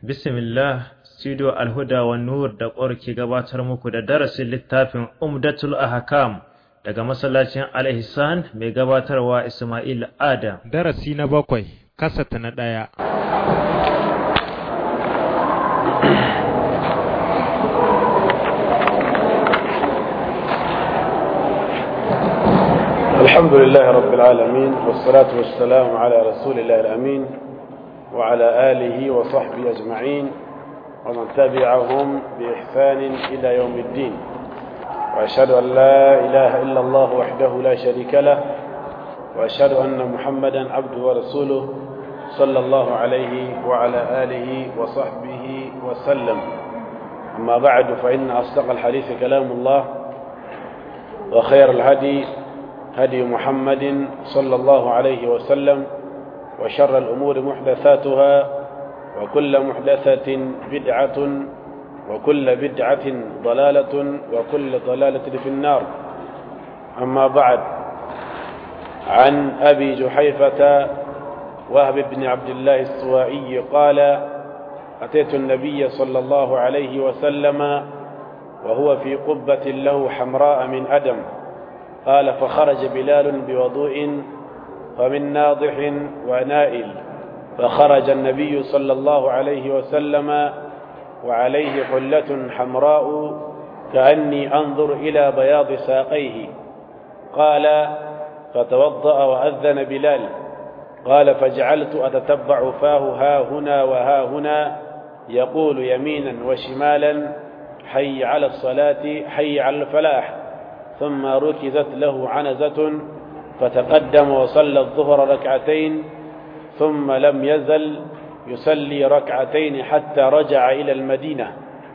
Bismillah, Studio Alhuda wa Nur da ƙwar ke gabatar muku da darasin littafin Umdatul Ahkam daga masallacin Al-Ihsan mai gabatarwa Ismail Adam. Darasi na bakwai, kasata na ɗaya. الحمد لله رب العالمين والصلاة والسلام على رسول الله الأمين وعلى آله وصحبه أجمعين ومن تبعهم بإحسان إلى يوم الدين وأشهد أن لا إله إلا الله وحده لا شريك له وأشهد أن محمدا عبده ورسوله صلى الله عليه وعلى آله وصحبه وسلم أما بعد فإن أصدق الحديث كلام الله وخير الهدي هدي محمد صلى الله عليه وسلم وشر الأمور محدثاتها وكل محدثة بدعة وكل بدعة ضلالة وكل ضلالة في النار أما بعد عن أبي جحيفة وهب بن عبد الله السوائي قال أتيت النبي صلى الله عليه وسلم وهو في قبة له حمراء من أدم قال فخرج بلال بوضوء فمن ناضح ونائل فخرج النبي صلى الله عليه وسلم وعليه حلة حمراء كأني أنظر إلى بياض ساقيه قال فتوضأ وأذن بلال قال فجعلت أتتبع فاه ها هنا وها هنا يقول يمينا وشمالا حي على الصلاة حي على الفلاح ثم ركزت له عنزة فتقدم وصلى الظهر ركعتين ثم لم يزل يصلي ركعتين حتى رجع إلى المدينة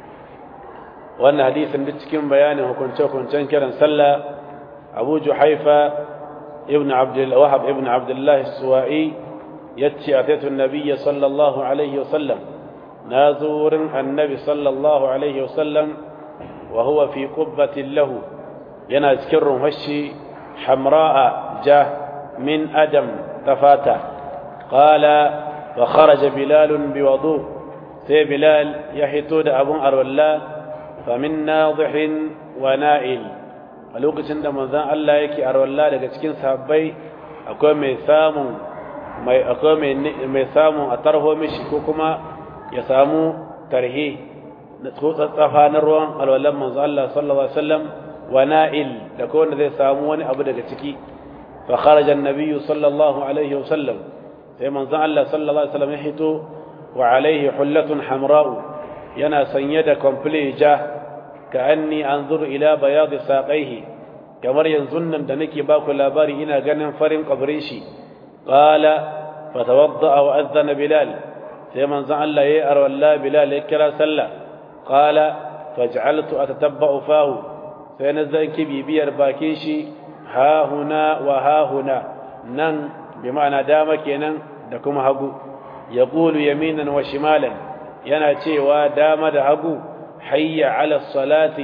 وأن حديث نتكين بيانه كنت كنت كرا سلى أبو جحيفة ابن عبد الوهب ابن عبد الله السوائي يتي أتيت النبي صلى الله عليه وسلم نازور النبي صلى الله عليه وسلم وهو في قبة له yana cikin rumfashi hamra'a ja min adam tafata qala wa kharaja bilal bi wudu sai bilal ya hito da abun arwalla fa min nadhihin wa na'il a lokacin da manzon Allah yake arwalla daga cikin sahabbai akwai mai samun mai akwai mai samun a tarho mishi ko kuma ya samu tarhi na tsatsafa na ruwan alwallan manzon Allah sallallahu alaihi wasallam ونائل لكون ذي سامون أبو دقتكي فخرج النبي صلى الله عليه وسلم في من الله صلى الله عليه وسلم يحيطه وعليه حلة حمراء ينا سنيد كومبليجا كأني أنظر إلى بياض ساقيه كمر ينزن دنكي باكو لاباري إنا غنم فرم قبريشي قال فتوضأ وأذن بلال في من الله يأر الله بلال يكرا سلا قال فجعلت أتتبع فاه sai na zanki bibiyar bakin shi ha huna wa ha huna nan bi ma'ana dama kenan da kuma hagu ya ƙulu yaminan wa shimalan yana cewa dama da hagu hayya ala salati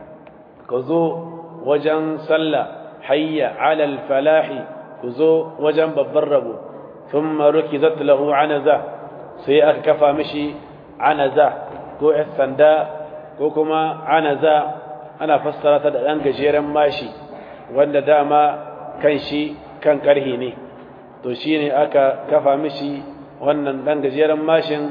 ku zo wajen sallah hayya ala falahi ku zo wajen babban rabo thumma rukizat lahu anaza sai aka kafa mishi anaza ko sanda ko kuma anaza ana fassara ta da ɗan gajeren mashi wanda dama kan shi kan ƙarhi ne to shi ne aka kafa mishi wannan ɗan gajeren mashin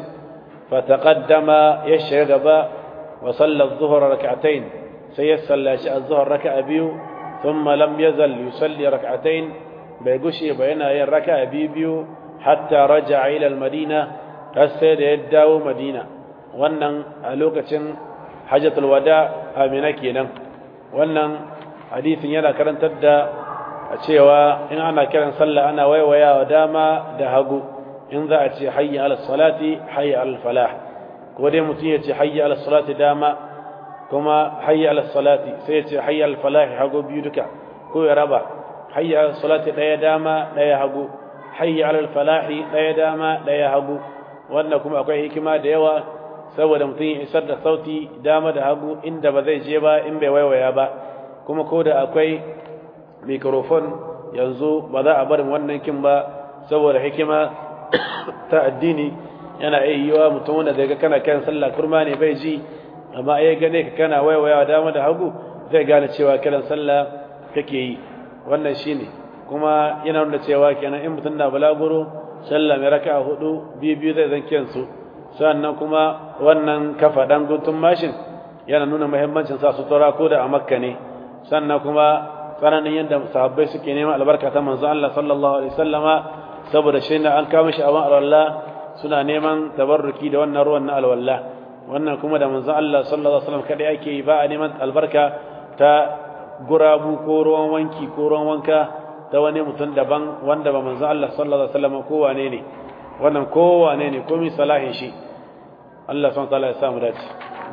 fataqaddama ya shiga gaba wa sallar zuhur rak'atain sai ya sallaci az-zuhur raka'a biyu thumma lam yazal yusalli rak'atain bai gushe ba yana yin raka'a biyu biyu hatta raja'a ila al-madina har sai da ya dawo madina wannan a lokacin hajjatul wada amina kenan wannan hadisin yana karantar da a cewa in ana kiran sallah ana waiwayawa dama da hagu in za a ce hayya ala salati hayya ala falah ko dai mutum ya ce hayya ala salati dama kuma hayya ala salati sai ya ce hayya ala falah hagu biyu duka ko ya raba hayya ala salati daya dama daya hagu hayya ala falah daya dama daya hagu wannan kuma akwai hikima da yawa saboda mutum ya isar da sauti dama da hagu inda ba zai je ba in bai waiwaya ba kuma ko da akwai mikrofon yanzu ba za a barin wannan kin ba saboda hikima ta addini yana iya yiwa mutum wanda daga kana kan sallah kurma ne bai ji amma ya gane ka kana waiwaya dama da hagu zai gane cewa kiran sallah kake yi wannan shine kuma yana nuna cewa kenan in mutum na balaguro sallah mai raka'a hudu biyu biyu zai zan kiyansu sannan kuma wannan kafa dan guntun mashin yana nuna muhimmancin sa sutura ko da a makka ne sannan kuma tsananin yadda sahabbai suke neman albarka ta manzo Allah sallallahu alaihi wasallama saboda shi ne an kama shi a ban alwala suna neman tabarruki da wannan ruwan na alwala wannan kuma da manzo Allah sallallahu alaihi wasallam kadai ake yi ba a neman albarka ta gurabu ko ruwan wanki ko ruwan wanka ta wani mutum daban wanda ba manzo Allah sallallahu alaihi wasallam ko wane ne wannan ko wane ne komai salahin shi Allah subhanahu wa ta'ala ya samu dace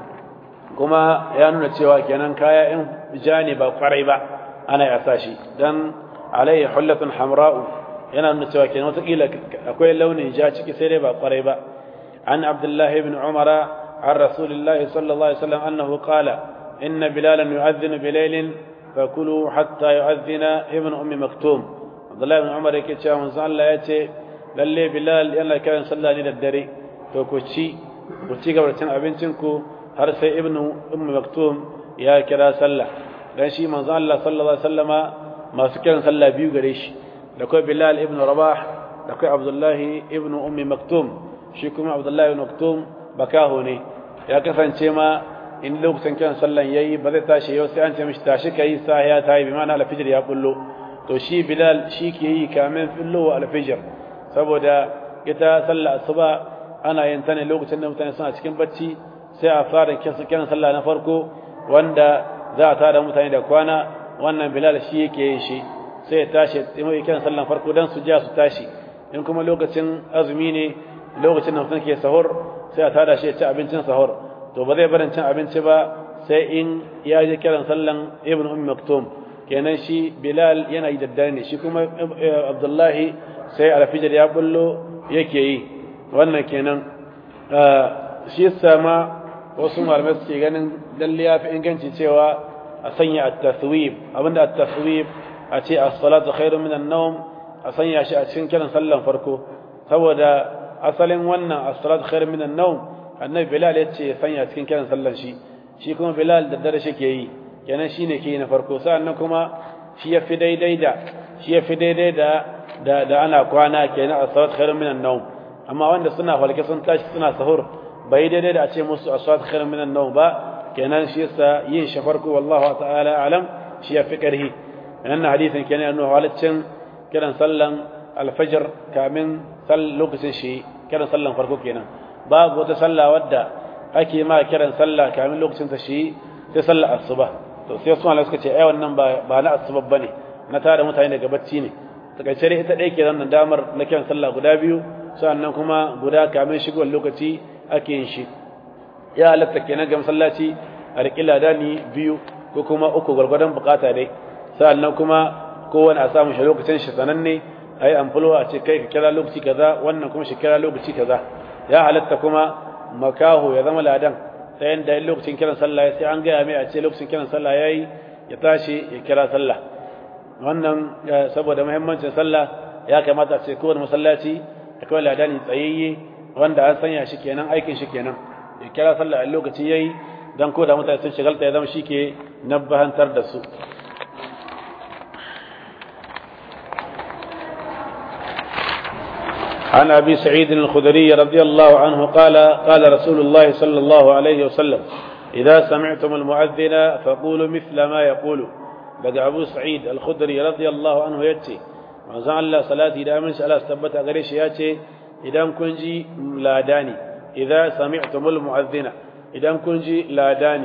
kuma ya nuna cewa kenan kaya in ja ne ba kwarai ba ana ya sa shi dan alayhi hullatun hamra'u yana nuna cewa kenan wataƙila akwai launin ja ciki sai dai ba kwarai ba an abdullahi ibn umara an rasulillahi sallallahu alaihi wasallam annahu qala inna bilalan yu'adhdhinu bilaylin fakulu hatta yu'adhdhina ibn ummi maktum abdullahi ibn umar yake cewa manzo Allah ya ce lalle bilal yana kiran sallah ne da dare to ku ci ku ci gaba da cin abincin ku har sai ibn ummi maktum ya kira sallah dan shi manzo Allah sallallahu alaihi wasallama masu kiran sallah biyu gare shi da kai Bilal ibn Rabah da kai Abdullahi ibn Ummi Maktum shi kuma Abdullahi ibn Maktum bakaho ne ya kasance ma in lokacin kiran sallan yayi ba zai tashi yau sai an ce mishi tashi kai sa ya tayi bi ma'ana alfijir ya bullo to shi Bilal shi ke yi kamin fillo alfijir saboda ita sallah asuba ana yin ta ne lokacin da mutane suna cikin bacci sai a fara kiran sallah na farko wanda za a tada mutane da kwana wannan bilal shi yake yin shi sai ya tashi ya kiran sallan farko dan su ja su tashi in kuma lokacin azumi ne lokacin da mutum ke sahur sai a tada shi ya ci abincin sahur to ba zai barin cin abinci ba sai in ya je kiran sallan ibn ummi maktum kenan shi bilal yana yi daddare ne shi kuma abdullahi sai alfijir ya bullo yake yi wannan kenan shi sama wasu malamai suke ganin lalle ya fi inganci cewa a sanya at-taswib abinda at-taswib a ce as-salatu khairun minan nawm a sanya shi a cikin kiran sallan farko saboda asalin wannan as-salatu khairun minan nawm annabi bilal ya ce sanya cikin kiran sallan shi shi kuma bilal da dare shi ke yi kenan shine ke yi na farko sannan kuma shi ya fi daidai da shi ya fi daidai da da da ana kwana kenan as-salatu khairun minan nawm amma wanda suna falke sun tashi suna sahur bai daidai da a ce musu as-salatu khairun minan nawm ba kenan shi yasa yin shi farko wallahu ta'ala alam shi ya fi karhi wannan hadisin kenan yana halaccin kiran sallan alfajr kamin sal lokacin shi kiran sallan farko kenan babu wata sallah wadda ake ma kiran sallah kamin lokacin ta shi sai sallar asuba to sai su Allah suka ce ai wannan ba ba na asuba bane na tare mutane daga bacci ne takaice dai ita dai ke nan damar na kiran sallah guda biyu sannan kuma guda kamin shigowar lokaci ake yin shi ya halatta kenan ga masallaci a riƙi ladani biyu ko kuma uku gwargwadon bukata dai sannan kuma kowane a samu shi lokacin shi sananne a yi amfulo a ce kai ka kira lokaci kaza wannan kuma shi kira lokaci kaza ya halatta kuma makaho ya zama ladan ta yadda yin lokacin kiran sallah sai an gaya mai a ce lokacin kiran sallah ya yi ya tashi ya kira sallah wannan saboda muhimmancin sallah ya kamata a ce kowane masallaci akwai ladani tsayayye wanda an sanya shi kenan aikin shi kenan ya kira sallah a lokaci yayi dan ko da mutane sun shigalta ya zama shi ke nabbahantar da su عن أبي سعيد الخدري رضي الله عنه قال قال رسول الله صلى الله عليه وسلم إذا سمعتم المؤذن فقولوا مثل ما يقول بقى أبو سعيد الخدري رضي الله عنه يتي manzon Allah salati da aminci Allah tabbata gare shi ya ce idan kun ji ladani idza sami'tumul mu'adhdhina idan kun ji ladani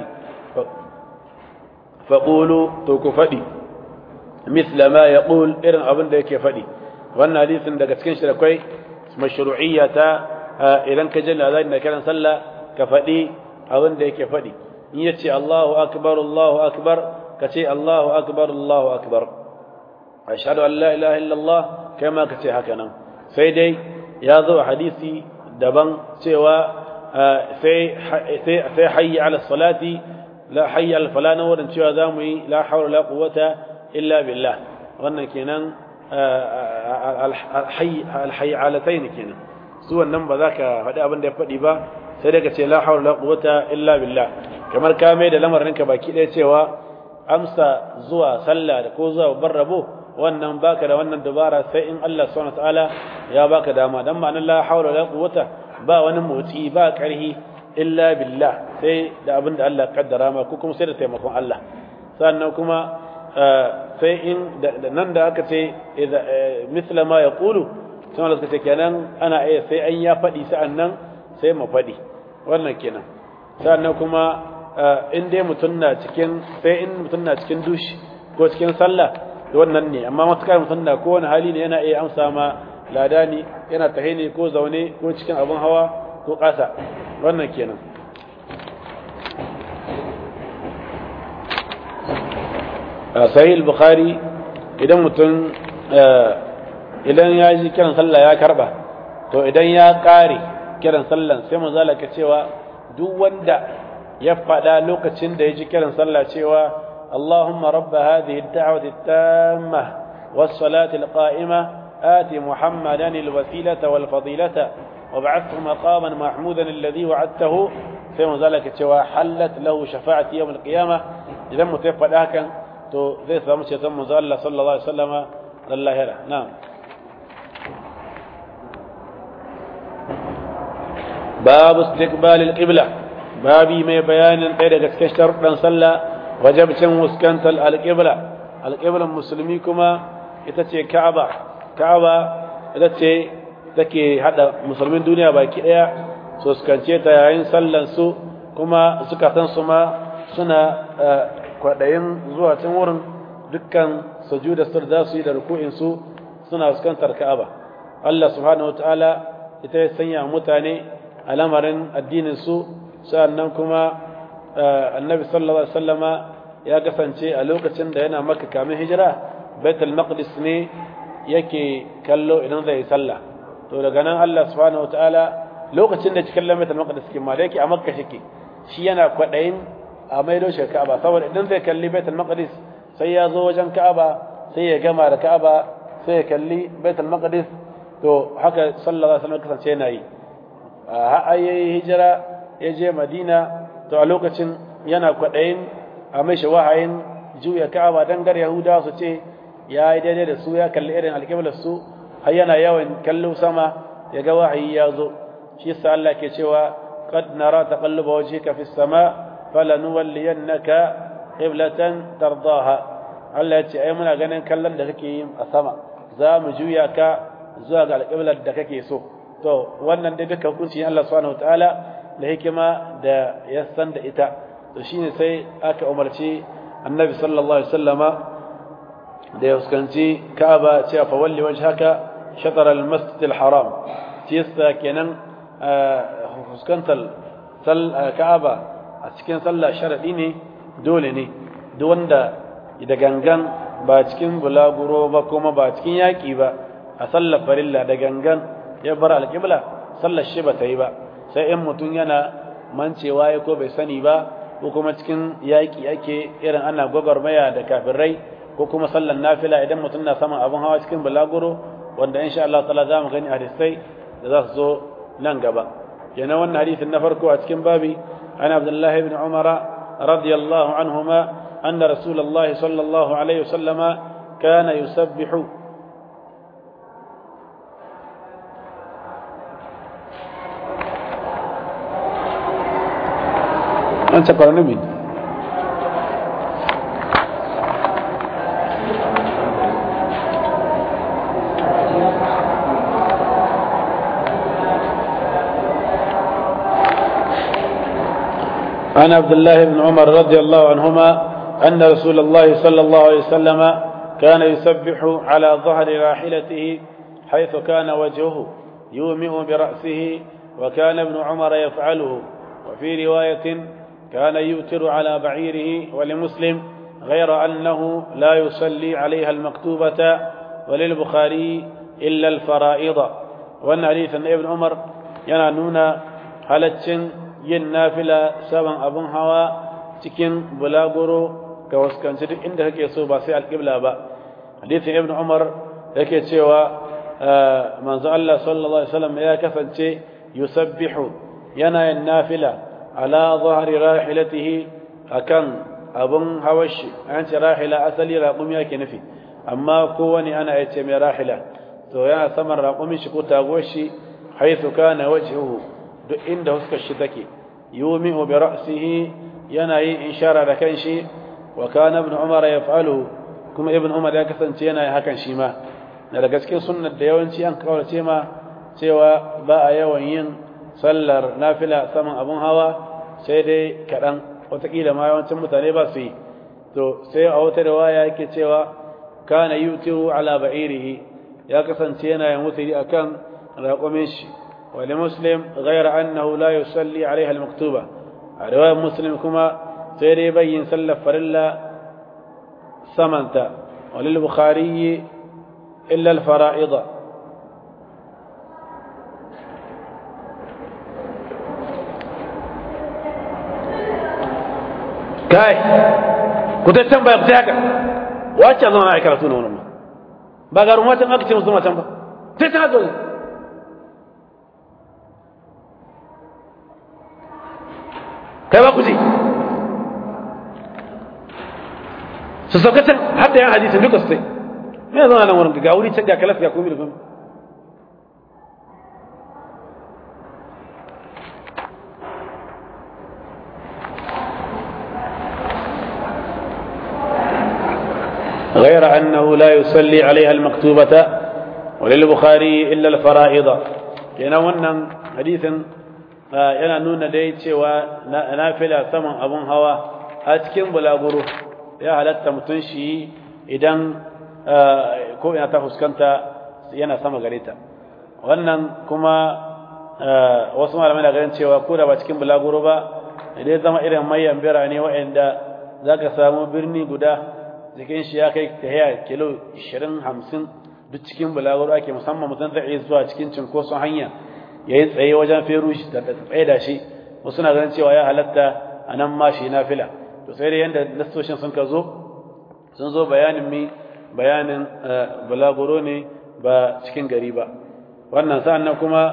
faqulu to ku fadi misla ma yaqul irin abin da yake fadi wannan hadisin daga cikin shi akwai mashru'iyyata idan ka ji ladani da kiran sallah ka fadi abin da yake fadi in yace Allahu akbar Allahu akbar ka ce Allahu akbar Allahu akbar ashhadu an la ilaha illallah kai ma kace haka nan sai dai ya zo hadisi daban cewa sai sai sai hayya ala salati la hayya ala falana wurin cewa zamu yi la hawla la quwwata illa billah wannan kenan alhayy alhayyalatayn kenan su wannan ba za ka faɗi abin da ya faɗi ba sai daga ce la hawla la quwwata illa billah kamar ka mai da lamarinka baki ɗaya cewa amsa zuwa sallah da ko zuwa babban rabo wannan baka da wannan dubara sai in Allah subhanahu wataala ya baka dama dan ma'anar la hawla la quwwata ba wani motsi ba karhi illa billah sai da abin da Allah kaddara ma ko kuma sai da taimakon Allah sannan kuma sai in nan da aka ce misla ma yaqulu sai Allah suka ce kenan ana iya sai an ya faɗi sa'an nan sai mu faɗi wannan kenan sannan kuma in dai mutum na cikin sai in mutum na cikin dushi ko cikin sallah da wannan ne amma matukar mutum na kowane hali ne yana iya amsa ma ladani yana tahe ne ko zaune ko cikin abin hawa ko ƙasa wannan kenan sahih bukhari idan mutum idan ya ji kiran sallah ya karba to idan ya ƙare kiran sallan sai mu zalaka cewa duk wanda ya faɗa lokacin da ya ji kiran sallah cewa Allahumma rabba hadhihi ad-da'wati at-tamma was-salati al-qa'ima ati Muhammadan al-wasilata wal-fadilata wab'athhu maqaman mahmudan alladhi wa'adtahu sai mu zalaka cewa hallat lahu shafa'ati yawm al-qiyamah idan mutai faɗa hakan to zai samu ceton manzo Allah sallallahu alaihi wasallama lallahira na'am باب استقبال القبلة بابي ما بيان قيد كشتر دان صلى وجب كان مسكنت القبلة القبلة المسلمي كما itace Ka'aba Ka'aba ita ce take hada musulmin duniya baki daya so suskance ta yayin sallan su kuma zukatan su ma suna kwadayin zuwa can wurin dukkan sujuda sur da su yi da ruku'in su suna fuskantar Ka'aba Allah subhanahu wataala ita ya sanya mutane a lamarin addinin su sa'annan kuma annabi sallallahu alaihi wasallama ya kasance a lokacin da yana maka kamin hijira baitul maqdis ne yake kallo idan zai sallah to daga nan Allah subhanahu wataala lokacin da cikin baitul maqdis kin ma da yake a makka shike shi yana kwadayin a maido shi ka'aba saboda idan zai kalli baitul maqdis sai ya zo wajen ka'aba sai ya gama da ka'aba sai ya kalli baitul maqdis to haka sallallahu alaihi wasallam kasance yana yi a yayi hijira ya je madina to a lokacin yana kwaɗayin a mai shi wahayin juya ka'aba don gar yahuda su ce ya yi daidai da su ya kalli irin alƙiblar su har yana yawan kallo sama ya ga wahayi ya zo shi yasa Allah ke cewa qad nara taqalluba wajhika fis sama falanuwalliyannaka qiblatan tardaha Allah ya ce ai muna ganin kallon da kake yi a sama za mu juya ka zuwa ga alƙiblar da kake so to wannan dai duka hukunci Allah subhanahu wataala da hikima da ya san da ita to shine sai aka umarci annabi sallallahu alaihi wasallama da ya fuskanci Ka'aba cewa fa walli wajhaka shatara al-masjid al-haram shi yasa kenan fuskantar Ka'aba a cikin sallah sharadi ne dole ne duk wanda da gangan ba cikin bulaguro ba kuma ba cikin yaki ba a sallar farilla da gangan ya bar alƙibla sallar shi ba ta yi ba sai in mutum yana mancewa ya ko bai sani ba ko kuma cikin yaƙi ake irin ana gwagwarmaya da kafirai ko kuma sallar nafila idan mutum na saman abin hawa cikin balaguro wanda insha Allah ta'ala za mu gani hadisai da za su zo nan gaba kenan wannan hadisin na farko a cikin babi an abdullahi ibn umara radiyallahu anhuma anna rasulullahi sallallahu alaihi wasallama kana yusabbihu أنت قرن مين عن عبد الله بن عمر رضي الله عنهما أن رسول الله صلى الله عليه وسلم كان يسبح على ظهر راحلته حيث كان وجهه يومئ برأسه وكان ابن عمر يفعله وفي رواية كان يوتر على بعيره ولمسلم غير أنه لا يصلي عليها المكتوبة وللبخاري إلا الفرائض وأن حديث ابن عمر ينانون حالة yin nafila saban abin hawa cikin bulaguro ga waskanci duk inda kake so ba sai alƙibla ba hadisin ibn umar yake cewa manzo Allah sallallahu alaihi wasallam ya kasance yusabbihu yana yin nafila ala zahri rahilatihi akan abun hawashi an ce rahila asali raqumi yake nufi amma kowane ana yace mai rahila to yana saman raqumin shi ko taguwar shi haythu kana wajhuhu duk inda huskar shi take yumi'u bi ra'sihi yana yin ishara da kanshi wa kana ibn umar yaf'alu kuma ibn umar ya kasance yana yin hakan shi ma da daga cikin sunnar da yawanci an kaurace ma cewa ba a yawan yin sallar nafila saman abun hawa sai dai kaɗan watakila ma yawancin mutane ba su yi to sai a wata riwaya yake cewa kana yutiru ala ba'irihi ya kasance yana yin wutiri akan raƙumin shi wa li muslim ghayra annahu la yusalli alaiha al-maktuba a riwayar muslim kuma sai dai bayyin sallar farilla samanta wa lil bukhari illa al-fara'ida kai ku ta tambaya ku ta haka wacce zama na karatu na wani ba ga rumatan aka ce musu matan ba sai ta haka kai ba ku ji su saukacin har da yan hadisin duka su sai me zama nan wurin ga wuri can ga kalas ga komi da komi غير أنه لا يصلي عليها المكتوبة وللبخاري إلا الفرائض ينونا حديثا yana nuna dai cewa nafila saman abun hawa a cikin bulaguro ya halatta mutum shi idan ko ina ta fuskanta yana sama gare ta wannan kuma wasu malamai na ganin cewa ko da ba cikin bulaguro ba idan zama irin mayan birane waɗanda za ka samu birni guda jikin shi ya kai tahiya kilo 20-50 duk cikin bulaguro ake musamman mutum zai iya zuwa cikin cinkoson hanya ya yi tsaye wajen feru shi da tsaye da shi wasu na ganin cewa ya halatta a nan ma shi na fila to sai dai yadda lastoshin sun ka zo sun zo bayanin mi bayanin bulaguro ne ba cikin gari ba wannan sa'an nan kuma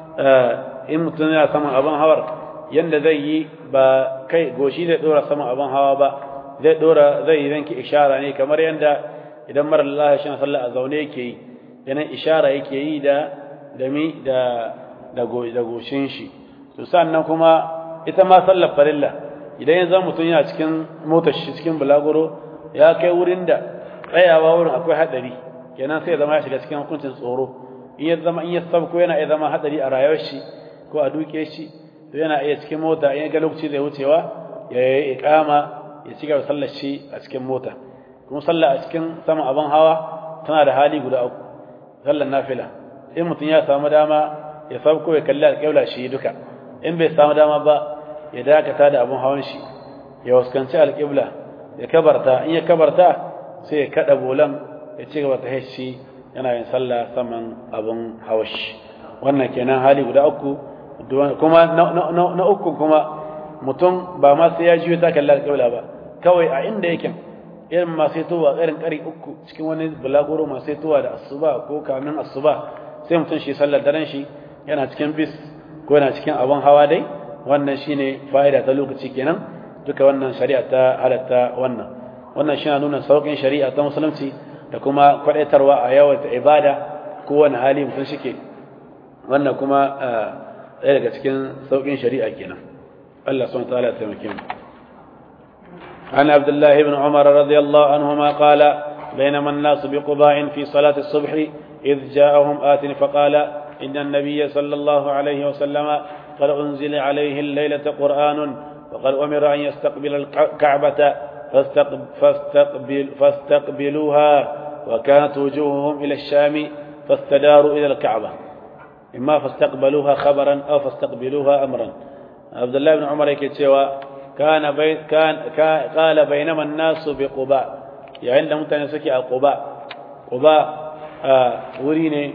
in mutum yana saman abin hawar yadda zai yi ba kai goshi zai dora saman abin hawa ba zai dora zai yi zanki ishara ne kamar yadda idan mara Allah shi sallah a zaune yake yi yanan ishara yake yi da da mi da da goshin shi to sannan kuma ita ma sallar farilla idan ya zama mutum yana cikin motar shi cikin bulaguro ya kai wurin da tsayawa wurin akwai hadari kenan sai ya zama ya shiga cikin hukuncin tsoro in ya zama in ya sabko yana iya zama hadari a rayuwar shi ko a duke shi to yana iya cikin mota in ya ga lokaci zai wucewa ya yi iqama ya ci gaba sallar shi a cikin mota kuma sallah a cikin sama abin hawa tana da hali guda uku sallar nafila in mutum ya samu dama ya sabko ya kalli alƙibla shi duka in bai samu dama ba ya dakata da abin hawan shi ya waskanci alƙibla ya kabarta in ya kabarta sai ya kada bolan ya ci gaba ta shi yana yin sallah saman abin hawashi wannan kenan hali guda uku kuma na uku kuma mutum ba ma sai ya jiyo ta kalli alƙibla ba kawai a inda yake irin masu tuwa irin ƙari uku cikin wani bulaguro masu tuwa da asuba ko kamin asuba sai mutum shi sallar daren shi yana cikin bis ko yana cikin abin hawa dai wannan shine fa'ida ta lokaci kenan duka wannan shari'a ta halatta wannan wannan shi nuna sauƙin shari'a ta musulunci da kuma kwadaitarwa a yawan ibada kowane hali mutum shike wannan kuma ɗaya daga cikin sauƙin shari'a kenan Allah subhanahu wa ta'ala ya taimake mu عن عبد الله بن عمر رضي الله عنهما قال بينما الناس بقضاء في صلاة الصبح إذ جاءهم آت فقال إن النبي صلى الله عليه وسلم قد أنزل عليه الليلة قرآن وقد أمر أن يستقبل الكعبة فاستقبل فاستقبلوها وكانت وجوههم إلى الشام فاستداروا إلى الكعبة إما فاستقبلوها خبرا أو فاستقبلوها أمرا عبد الله بن عمر يكتشوا كان بين كان قال بينما الناس بقباء يعني عندهم تنسكي قباء قباء wuri ne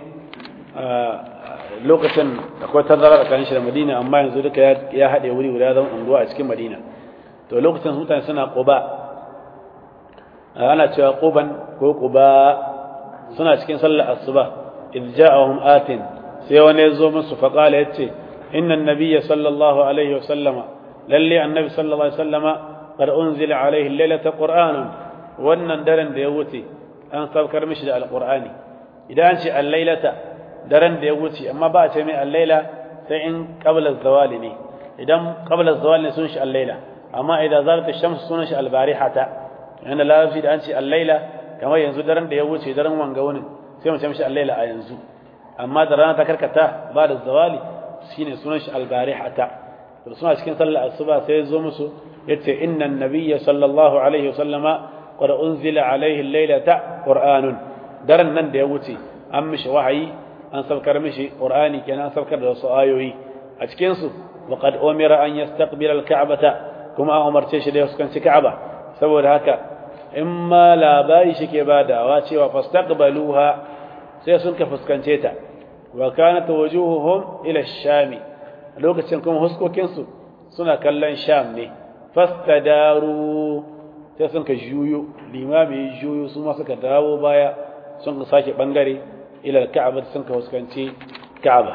lokacin akwai tazara tsakanin shi da madina amma yanzu duka ya haɗe wuri guda zama unguwa a cikin madina to lokacin mutane suna quba ana cewa quban ko quba suna cikin sallar asuba idh ja'ahum atin sai wani ya zo musu fa qala yace inna an-nabiyya sallallahu alaihi wa sallama lalle annabi sallallahu alaihi wa sallama qad unzila alaihi laylata qur'anun wannan daren da ya wuce an saukar mishi da alqur'ani idan an ce al-lailata daren da ya wuce amma ba a ce mai al-laila sai in qabla zawali ne idan qabla zawali ne sun shi al-laila amma idan zalat ash-shams sunan shi al-barihata yana lafi da an ce al-laila kamar yanzu daren da ya wuce daren wanga wani sai mu ce mishi al-laila a yanzu amma da rana ta karkata ba da zawali shine sunan shi al-barihata to suna cikin sallar asuba sai ya zo musu yace inna an-nabiyya sallallahu alaihi wasallama qad unzila alaihi al-lailata qur'anun daren nan da ya wuce an mishi wahayi an saukar mishi qur'ani kenan an saukar da wasu ayoyi a cikin su wa qad umira an yastaqbila al-ka'bata kuma an umarce shi da ya fuskanci ka'aba saboda haka in ma labari shike badawa cewa fastaqbaluha sai sun ka fuskance ta wa kanat wujuhuhum ila ash-shami lokacin kuma huskokin su suna kallon sham ne fastadaru sai sun ka juyo limami juyo su ma suka dawo baya sun ka sake bangare ila al-ka'aba sun ka fuskanci ka'aba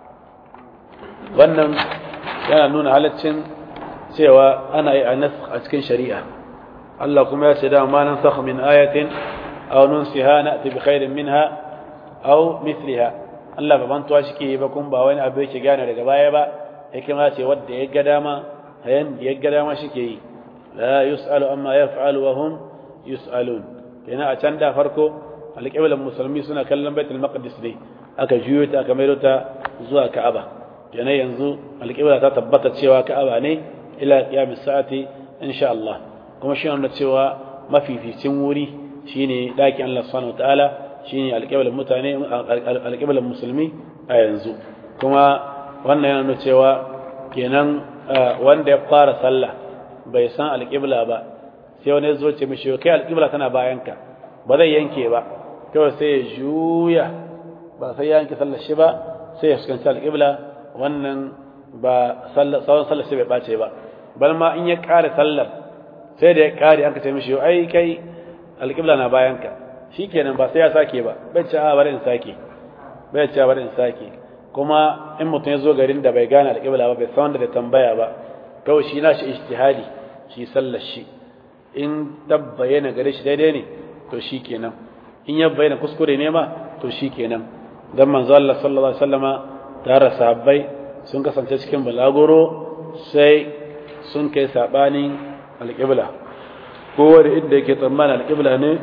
wannan yana nuna halaccin cewa ana yi anas a cikin shari'a Allah kuma ya ce da ma nan sakh min ayatin aw nunsiha na'ti bi khairin minha aw mithliha Allah ba bantuwa shike ba kun ba wani abu yake gane daga baya ba hikima ce wanda ya ga dama hayan da ya ga dama shike yi la yusalu amma yaf'alu wa hum yusalun kenan a can da farko alƙiblan musulmi suna kallon baitul maqdis ne aka juyo ta aka maido ta zuwa ka'aba kenan yanzu alƙibla ta tabbata cewa ka'aba ne ila qiyamis sa'ati insha Allah kuma shi ne cewa mafificin wuri shine dakin Allah subhanahu wataala shine alƙiblan mutane alƙiblan musulmi a yanzu kuma wannan yana nuna cewa kenan wanda ya fara sallah bai san alƙibla ba sai wani zo ce mishi kai alƙibla tana bayanka ba zai yanke ba kawai sai ya juya ba sai ya yanke sallar shi ba sai ya fuskanci alƙibla wannan ba tsawon sallar shi bai ɓace ba bal ma in ya ƙare sallar sai da ya ƙare an ka ce mishi ai kai alƙibla na bayanka shi kenan ba sai ya sake ba bai ce a bari in sake bai ce bari in sake kuma in mutum ya zo garin da bai gane alƙibla ba bai san wanda da tambaya ba kawai shi na shi ijtihadi shi sallar shi in tabbayana gare shi daidai ne to shi kenan in ya bayyana kuskure ne ma to shi kenan dan manzo Allah sallallahu alaihi wasallama tare sahabbai sun kasance cikin balagoro sai sun kai sabanin alƙibla kowa da inda yake tsammani alƙibla ne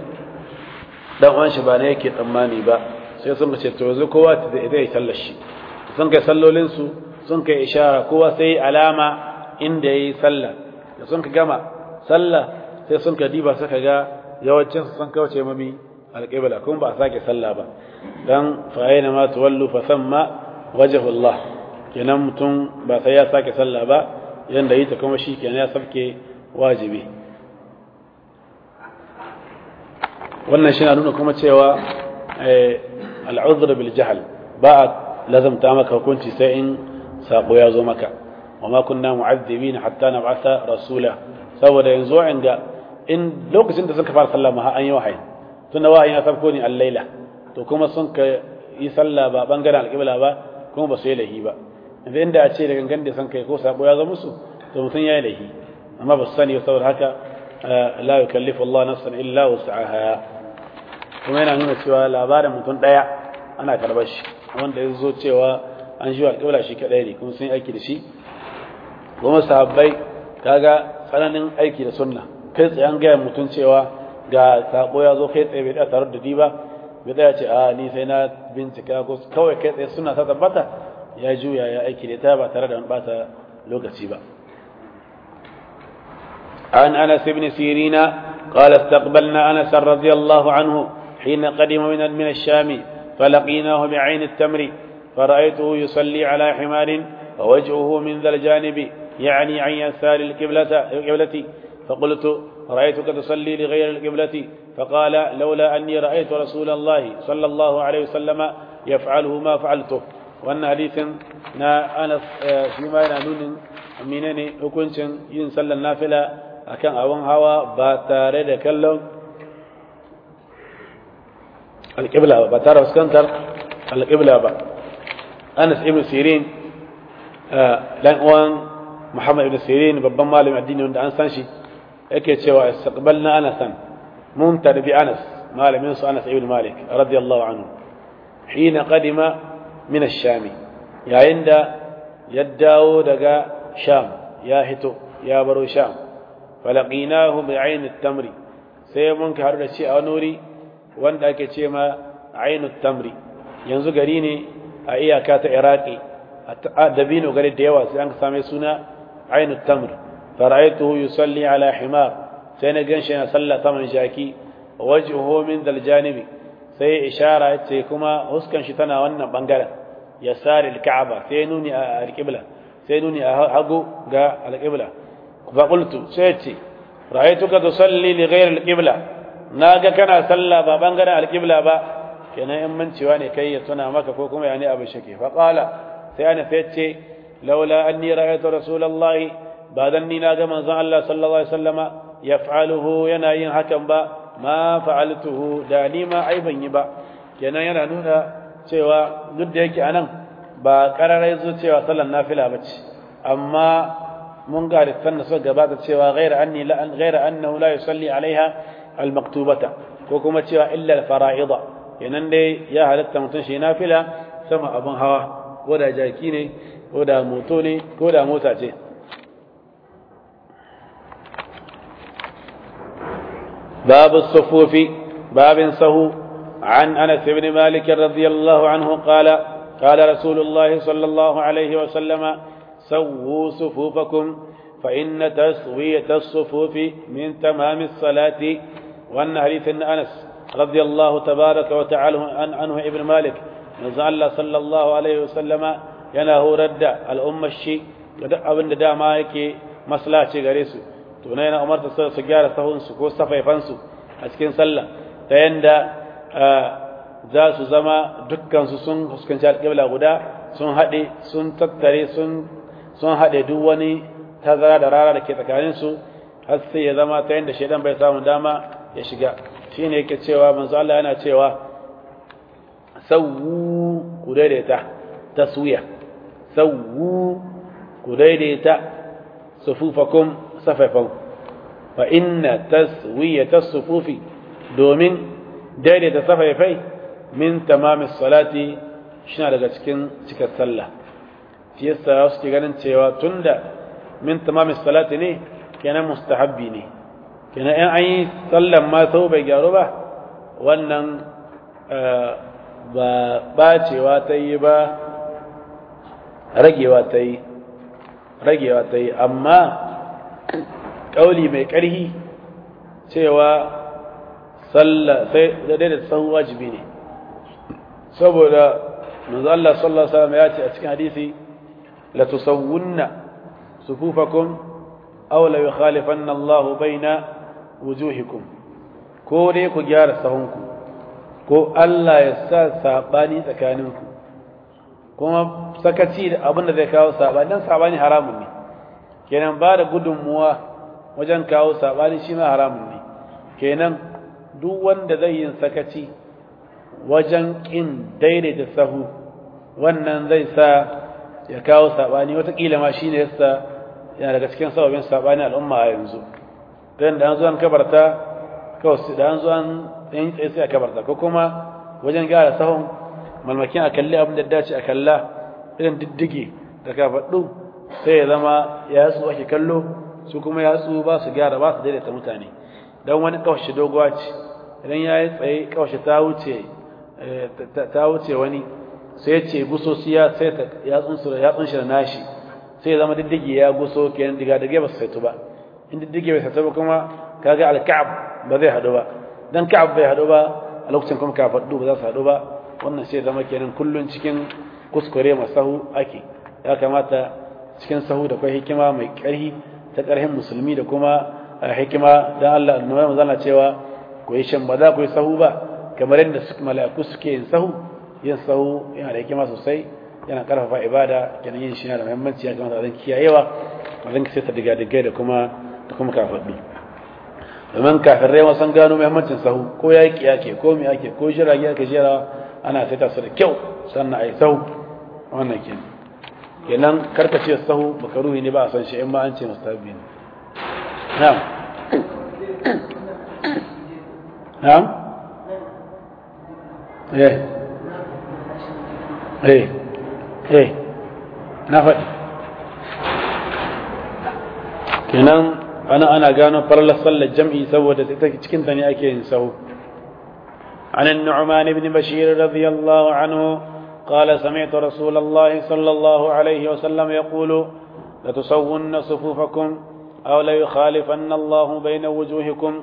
dan uwan shi ba ne yake tsammani ba sai sun ce to yanzu kowa ta da zai sallar shi sun kai sallolin su sun kai ishara kowa sai alama inda yayi sallah da sun ka gama sallah sai sun ka diba suka ga yawancin su sun kauce mami alƙibla kuma ba a sake sallah ba dan fa aina ma tuwallu fa thamma wajhullah kenan mutum ba sai ya sake sallah ba yanda yi ta kuma shi kenan ya sabke wajibi wannan shi na nuna kuma cewa al'udhr bil jahl ba a lazamta maka hukunci sai in sako ya zo maka wama kunna mu'azzibin hatta nab'atha rasula saboda yanzu inda in lokacin da suka fara sallah ma an yi wahayi tunda wahayi na sabko ne al-laila to kuma sun ka yi sallah ba bangaren alƙibla ba kuma ba su yi lahi ba yanzu inda a ce da gangan da san kai ko sabo ya zama musu to mutum ya yi lahi amma ba su sani ba saboda haka la yukallifu Allah nafsan illa wus'aha kuma yana nuna cewa labarin mutum daya ana karbar shi wanda ya zo cewa an shi alƙibla shi kadai ne kuma sun yi aiki da shi kuma sahabbai kaga tsananin aiki da sunna kai tsaye an gaya mutum cewa ga sabo ya zo kai tsaye bai da tare da di ba bai tsaya ce a ni sai na bincika ko kawai kai tsaye suna ta tabbata ya juya ya aiki da ta ba tare da bata lokaci ba عن أنس بن سيرين قال استقبلنا أنس رضي الله عنه حين قدم من من الشام فلقيناه بعين التمر فرأيته يصلي على حمار ووجهه من ذا الجانب يعني عن يسار القبلة فقلت رأيتك تصلي لغير القبلة فقال لولا أني رأيت رسول الله صلى الله عليه وسلم يفعله ما فعلته وأن حديث نا أنس فيما ينالون منني hukuncin yin sallar nafila akan abin hawa ba tare da kallon alƙibla ba tare fuskantar alƙibla ba anas ibn sirin dan uwan muhammad ibn sirin babban malamin addini wanda an san shi yake cewa istaqbalna anasan mun tarbi anas malamin su anas ibn malik radiyallahu anhu hina qadima min ash-sham yayin da ya dawo daga sham ya hito ya baro sham falaqinahu bi'ain at-tamri sai mun ka da shi a wani wuri wanda ake ce ma ain at-tamri yanzu gari ne a iyaka ta iraki a dabino gari da yawa sai an same suna ain at-tamr fara'aytuhu yusalli ala himar sai na ganshi yana sallah saman jaki wajhuhu min dal janibi sai ishara yace kuma huskan shi tana wannan bangaren yasari al-ka'aba sai nuni a al-qibla sai nuni a hagu ga al-qibla fa qultu sai yace ra'aytuka tusalli li ghayr al-qibla naga kana sallah ba bangaren al-qibla ba kenan in mancewa ne kai ya tuna maka ko kuma yani abu shake fa qala sai ana sai yace laula anni ra'aytu rasulullahi ba dan ni na ga manzon Allah sallallahu alaihi wasallama yaf'aluhu yana yin hakan ba ma fa'altuhu da ni ma ai ban yi ba kenan yana nuna cewa duk da yake anan ba kararai zo cewa sallan nafila bace amma mun ga da sanna so gabata cewa ghaira anni la an ghaira annahu la yusalli alaiha almaktubata ko kuma cewa illa alfara'ida kenan dai ya halatta mutun shi nafila sama abun hawa ko da jaki ne ko da moto ne ko da mota ce باب الصفوف باب سهو عن انس بن مالك رضي الله عنه قال قال رسول الله صلى الله عليه وسلم سووا صفوفكم فإن تسوية الصفوف من تمام الصلاة وأن حديث أنس رضي الله تبارك وتعالى عنه ابن مالك نزل صلى الله عليه وسلم ينهو رد الأمة الشي abin da dama yake maslaci gare su to na yana umarta su gyara sahunsu ko safaifansu a cikin sallah ta yanda za su zama dukkansu sun fuskanci alƙibla guda sun haɗe sun tattare sun haɗe duk wani tazara da rara da ke tsakaninsu har sai ya zama ta yanda shaidan bai samu dama ya shiga shi ne yake cewa manzo Allah yana cewa sawu ku daidaita taswiya sawu ku daidaita sufufakum safafan fa inna taswiyata sufufi domin daidaita safafai min tamamis salati shi daga cikin cikar sallah shi yasa wasu ke ganin cewa tunda min tamamis salati ne kenan mustahabbi ne kenan in an yi sallan ma sau bai gyaru ba wannan ba bacewa ta yi ba ragewa ta yi ragewa ta yi amma ƙauli mai ƙarhi cewa sallah sai da da sahu wajibi ne saboda manzo Allah sallallahu alaihi wasallam ya ce a cikin hadisi la tusawwunna sufufakum aw la yukhalifanna Allah baina wujuhikum ko dai ku gyara sahunku ko Allah ya sa sabani tsakaninku kuma sakaci da abin da zai kawo sabani dan sabani haramun ne kenan ba da gudunmuwa wajen kawo sabani shi ma haramun ne kenan duk wanda zai yin sakaci wajen kin daidaita sahu wannan zai sa ya kawo sabani watakila ma shine yasa yana daga cikin sababin sabani al'umma a yanzu dan da an zo an kabarta kawai da an zo an yin tsaye sai a kabarta ko kuma wajen gyara sahun malmakin a kalli abin da dace a kalla irin diddige da ka faɗu sai ya zama ya su ake kallo su kuma ya su ba su gyara ba su daidaita mutane don wani kawashi doguwa ce idan ya yi tsaye kawashi ta wuce ta wuce wani sai ya ce guso su ya sai ta yatsun shi da nashi sai ya zama diddige ya guso kenan diga dige ba su saitu ba in diddige bai saitu ba kuma kaga alka'ab ba zai haɗu ba dan ka'ab bai haɗu ba a lokacin kuma ka faɗu ba za su haɗu ba wannan sai zama kenan kullun cikin kuskure masahu ake ya kamata cikin sahu da kai hikima mai ƙarhi ta ƙarhin musulmi da kuma hikima dan Allah annabi manzana cewa ku yi shan ba za ku yi sahu ba kamar yadda su mala'iku suke yin sahu yin sahu yana da hikima sosai yana karfafa ibada kenan yin shi yana da muhimmanci ya kamata a kiyayewa a zan sai ta diga diga da kuma da kuma kafaɗu domin kafirai wasan gano muhimmancin sahu ko ya yi kiyake ko mai ake ko jirage ake jera ana saita su da kyau sannan a yi sahu wannan kenan kenan karkace sahu makaruhi ne ba a san shi in ma an ce mustahabi ne na'am na'am eh eh eh na faɗi kenan ana ana gano farlar sallar jam'i saboda cikin ta ne ake yin sahu عن النعمان بن بشير رضي الله عنه قال سمعت رسول الله صلى الله عليه وسلم يقول لتسون صفوفكم أو ليخالفن الله بين وجوهكم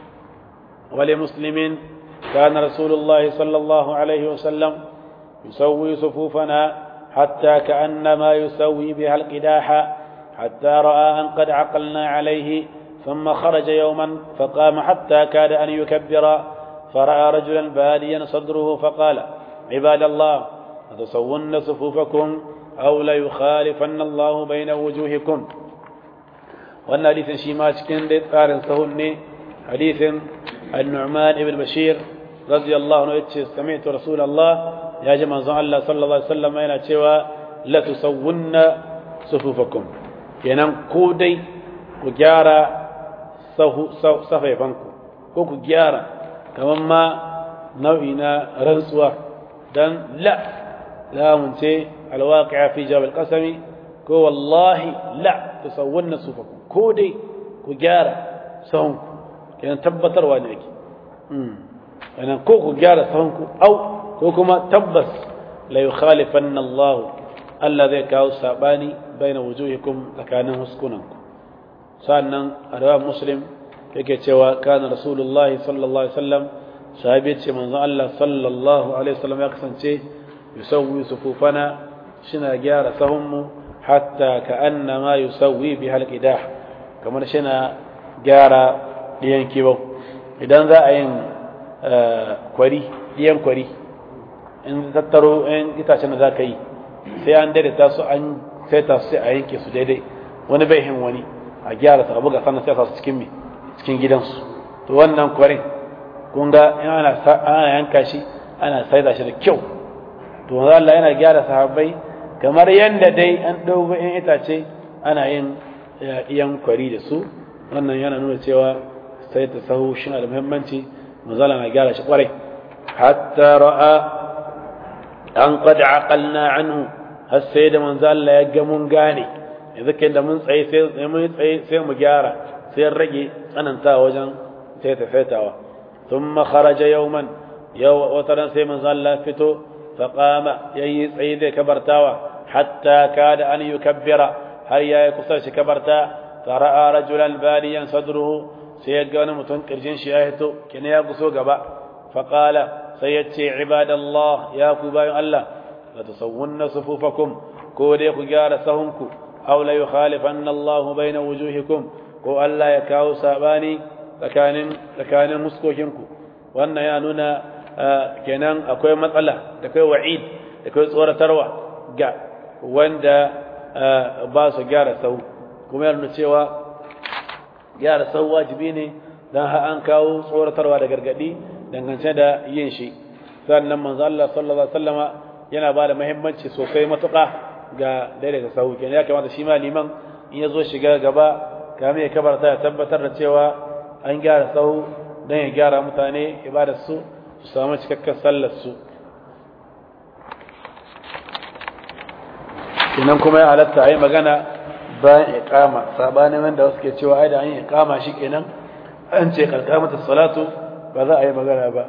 ولمسلم كان رسول الله صلى الله عليه وسلم يسوي صفوفنا حتى كأنما يسوي بها القداح حتى رأى أن قد عقلنا عليه ثم خرج يوما فقام حتى كاد أن يكبر فرأى رجلا باديا صدره فقال عباد الله لتصون صفوفكم أو ليخالفن الله بين وجوهكم وأن حديث شيما cikin dai tsarin sahun ne hadisin النعمان بن بشير رضي الله عنه yace sami'tu rasulullah ya ji manzon Allah sallallahu alaihi wasallam yana cewa la tusawwunna sufufakum kenan ko dai ku gyara safaifanku ko ku gyara kamar ma nau'i na rantsuwa dan la lamun ce alwaqi'a fi jawab alqasami ko wallahi la tusawwunna sufufakum ko dai ku gyara sahunku kenan tabbatarwa ne yake kenan ko ku gyara sahunku au ko kuma tabbas la yukhalifanna Allah Allah zai kawo sabani baina wujuhikum tsakanin huskunanku sannan a rawar muslim yake cewa kana rasulullahi sallallahu alaihi wasallam sahabi ce manzon Allah sallallahu alaihi wasallam ya kasance yusawwi sufufana shina gyara sahunmu hatta ka'anna ma yusawwi bi halqidah kamar shina gyara diyan kibo idan za a yin kwari diyan kwari in tattaro in itacen da za ka yi sai an daidaita su an saita su sai a yanke su daidai wani bai hin wani a gyara su a buga sannan sai su cikin me cikin gidansu to wannan kwarin kun ga in ana ana yanka shi ana saida shi da kyau to Allah yana gyara sahabbai kamar yanda dai an dauko in itace ana yin iyan kwari da su wannan yana nuna cewa sai ta sahu shi da muhimmanci manzala na gyara shi kwarai hatta ra'a an qad aqalna anhu har sai da manzo Allah ya ga mun gane yanzu kai da mun tsaye sai mun tsaye sai mu gyara sai rage tsananta wajen sai ta faitawa thumma kharaja yawman yau wataran sai manzo Allah fito fa qama yayi tsaye da kabartawa hatta kada an yukabbira har yayi kusa shi kabarta fara'a rajulan baliyan sadruhu sai ya ga wani mutum kirjin shi ya hito kina ya guso gaba fa qala sai ya ce ibadallah ya ku bayan Allah la tusawwunna sufufakum ko dai ku gyara sahunku aw la yukhalifanna Allahu baina wujuhikum ko Allah ya kawo sabani tsakanin tsakanin muskokinku wannan ya nuna kenan akwai matsala da kai wa'id da kai tsoratarwa ga wanda ba su gyara sahu kuma ya nuna cewa gyara sahu wajibi ne dan har an kawo tsoratarwa da gargadi dangance da yin shi sannan manzo Allah sallallahu alaihi wasallama yana ba da muhimmanci sosai matuƙa ga daidaita sahu kenan ya kamata shi ma liman in ya zo shiga gaba kamar ya kabarta ya tabbatar da cewa an gyara sahu don ya gyara mutane ibadar su su samu cikakken sallar su kenan kuma ya halatta a yi magana bayan iqama sabanin wanda wasu ke cewa ai da an yi iqama shi kenan an ce karkamata salatu ba za a yi magana ba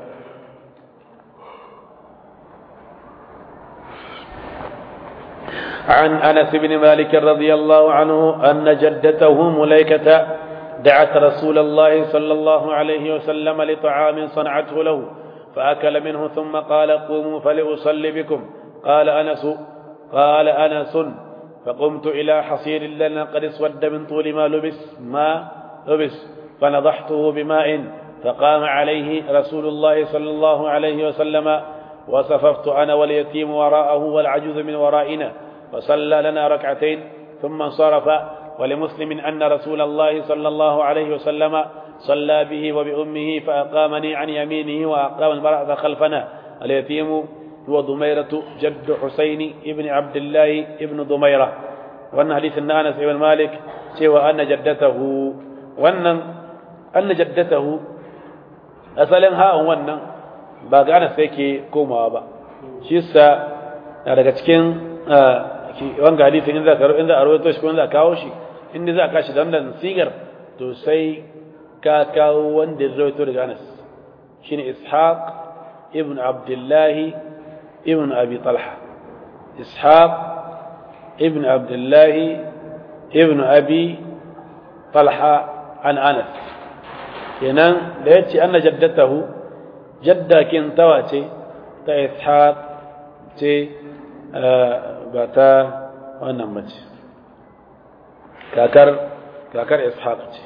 عن أنس بن مالك رضي الله عنه أن جدته مليكة دعت رسول الله صلى الله عليه وسلم لطعام صنعته له فأكل منه ثم قال قوموا فلأصلي بكم قال أنس قال أنس فقمت إلى حصير لنا قد اسود من طول ما لبس ما لبس فنضحته بماء فقام عليه رسول الله صلى الله عليه وسلم وصففت أنا واليتيم وراءه والعجوز من ورائنا فصلى لنا ركعتين ثم انصرف ولمسلم أن رسول الله صلى الله عليه وسلم صلى به وبأمه فأقامني عن يمينه وأقام المرأة خلفنا اليتيم هو ضميرة جد حسين ابن عبد الله ابن ضميرة وأن حديث أنس ابن مالك سوى أن جدته وأن أن جدته أصلا ها وأن ba ga Anas yake komawa ba shi yasa na daga cikin wanga hadisin in za ka in za a rawaito shi ko in za a kawo shi in za a kashi da wannan sigar to sai ka kawo wanda ya rawaito daga Anas shine Ishaq ibn Abdullah ibn Abi Talha Ishaq ibn Abdullah ibn Abi Talha an Anas kenan da yace anna jaddatahu jadda kin tawa ce ta Ishaq ce ba ta wannan mace kakar kakar Ishaq ce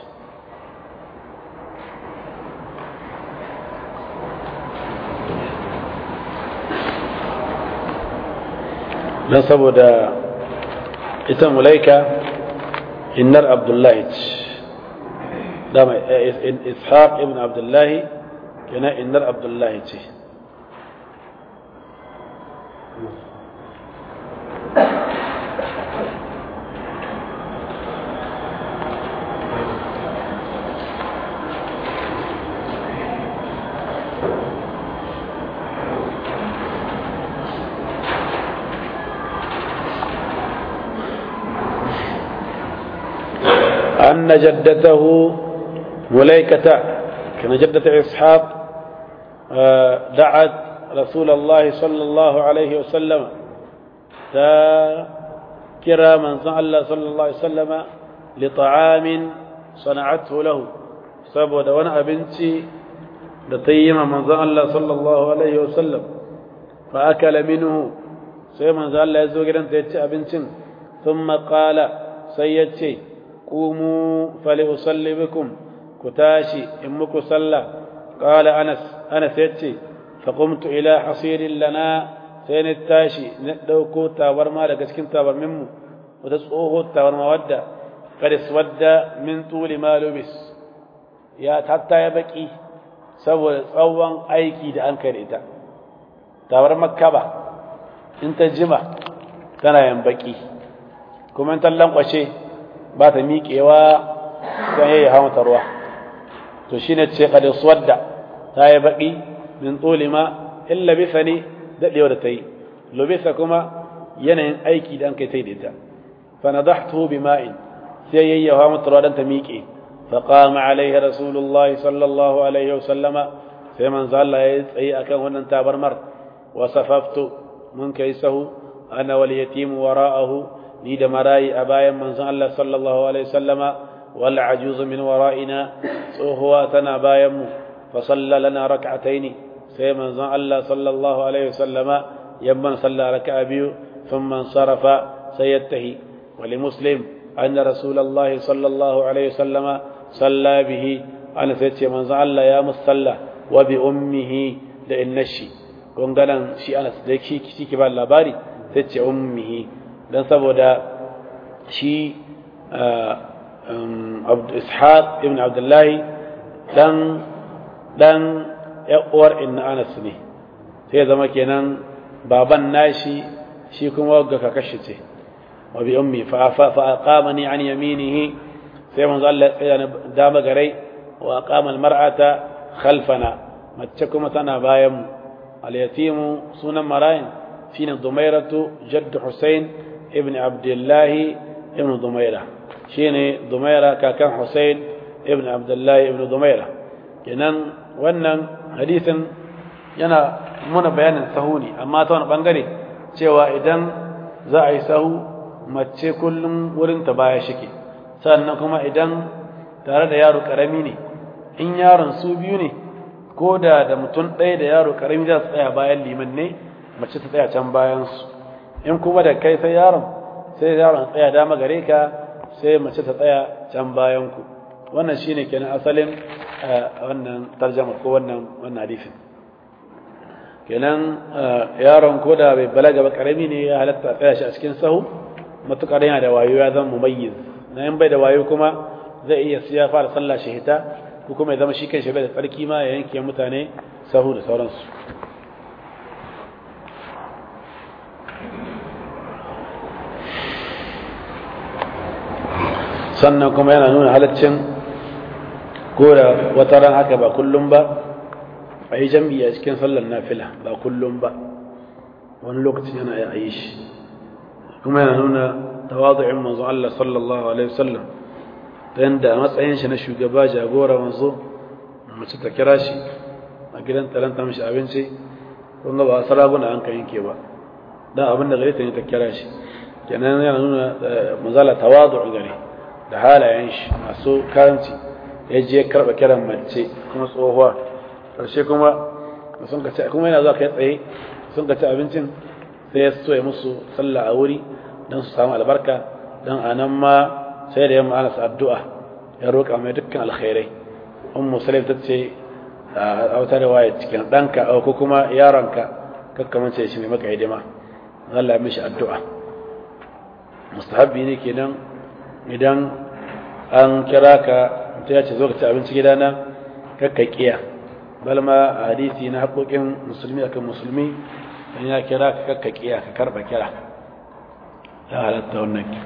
don saboda ita mulaika innar abdullahi ce dama ishaq ibn abdullahi yana innar abdullahi ce أن جدته مليكة كان جدة إسحاق دعت رسول الله صلى الله عليه وسلم كرا من الله صلى الله عليه وسلم لطعام صنعته له سبب وانا بنتي لطيم من الله صلى الله عليه وسلم فأكل منه سيما الله يزوج أنت أبنتين ثم قال سيدتي قوموا فلأصلي بكم كتاشي إمك صلى قال أنس أنس يتي فقمت إلى حصير لنا سين التاشي ندوكو تاور ما لكسكن تاور ممو وتسقوه تاور ما ودى قد اسود من طول ما لبس يا حتى يبكي سوى tsawon aiki da an kai ita tawar makka ba in ta jima tana yan baki kuma in ta lankwashe ba ta miƙewa don yayi hawa ta ruwa to shine ce qad suwadda ta yi baki min ma illa bisa ne dadewa da tayi lubisa kuma yanayin aiki da an kai tai da ita fa nadahtu bima'in sai yayi hawa mata ruwa dan ta miƙe fa qama alaihi rasulullahi sallallahu alaihi wasallama sai manzo Allah ya tsayi akan wannan tabarmar wa safaftu mun kai sahu ana wal yatim wara'ahu ni da marayi a bayan manzon Allah sallallahu alaihi wasallama wal ajuz min wara'ina tsohuwa tana bayan mu fa salla lana rak'ataini sai manzon Allah sallallahu alaihi wasallama yamman salla raka'a biyu thumma sarafa sayyatahi wa li muslim anna rasulullahi sallallahu alaihi wasallama salla bihi ana sai ce manzon Allah ya musalla wa bi ummihi da innashi gonganan shi ana da shi ki ba labari sai ce ummihi don saboda shi ishaq ibn abdullahi dan dan uwar inna anas ne sai zama kenan baban nashi shi kuma wagga kakashi ce wa bi ummi fa fa aqamani an yaminihi sai manzo Allah ya tsaya dama garai wa aqama al mar'ata khalfana mace kuma tana bayan mu al yatimu sunan marayin shine dumairatu jadd husain ابن عبد الله ابن ضميرة شيني ضميرة كان حسين ابن عبد الله ابن ضميرة kenan wannan hadisin yana muna bayanin sahu ne amma ta wani bangare cewa idan za a yi sahu mace kullum wurin ta baya shike sannan kuma idan tare da yaro karami ne in yaron su biyu ne ko da da mutum ɗaya da yaro karami za su tsaya bayan liman ne mace ta tsaya can bayan su in kuma da kai sai yaron sai yaron tsaya dama gare ka sai mace ta tsaya can bayan ku wannan shine kenan asalin wannan tarjama ko wannan wannan hadisin kenan yaron ko da bai balaga ba karami ne ya halatta tsaya shi a cikin sahu matukar yana da wayo ya zama mumayyiz na in bai da wayo kuma zai iya siya fara sallah shi hita ko kuma ya zama shi kai shi bai da tsarki ma ya yanke mutane sahu da sauransu sannan kuma yana nuna halaccin ko da wata ran haka ba kullum ba a yi jam'i a cikin sallar nafila ba kullum ba wani lokacin yana yi shi kuma yana nuna tawazu'in manzo Allah sallallahu alaihi wasallam ta yanda matsayin shi na shugaba jagora manzo mace ta kira shi a gidan talanta mishi abinci kun ga ba saraguna an kan yanke ba dan abin da gare ta ne ta kira shi kenan yana nuna manzala tawazu gare da halayen shi masu karanci ya je karba kiran mace kuma tsohuwa karshe kuma sun ka ci kuma yana zuwa kai tsaye sun ka ci abincin sai ya so ya musu sallah a wuri don su samu albarka don a nan ma sai da yamma ana addu'a ya roƙa mai dukkan alkhairai ummu salim ta ce a wata riwaya cikin ɗanka ko kuma yaronka kakkamance shi mai maka hidima Allah ya mishi addu'a mustahabbi ne kenan idan an kira ka ta ya ce zo ka ci abinci gidana kakka kiya balma a hadisi na haƙoƙin musulmi akan musulmi in ya kira ka kakka kiya ka karɓa kira ya halatta wannan ki